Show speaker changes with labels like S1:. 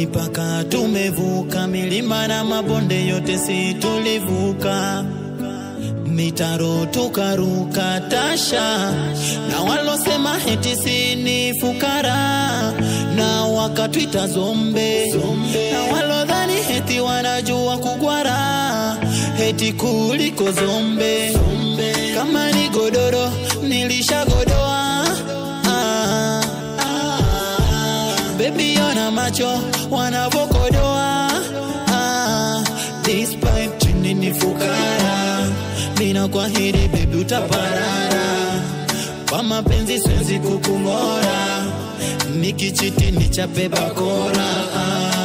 S1: mipaka tumevuka, milima na mabonde yote si tulivuka, mitaro tukaruka tasha, na walosema heti si ni fukara, na wakatwita zombe, na walodhani heti wanajua kugwara, heti kuliko zombe, kama ni godoro nilishagodoa ah, ah, Baby ona macho wanavokodoa ah, despite chini ni fukara, mina kwa hili baby utaparara, kwa mapenzi siwezi kukung'ora, nikichiti nichape bakora ah.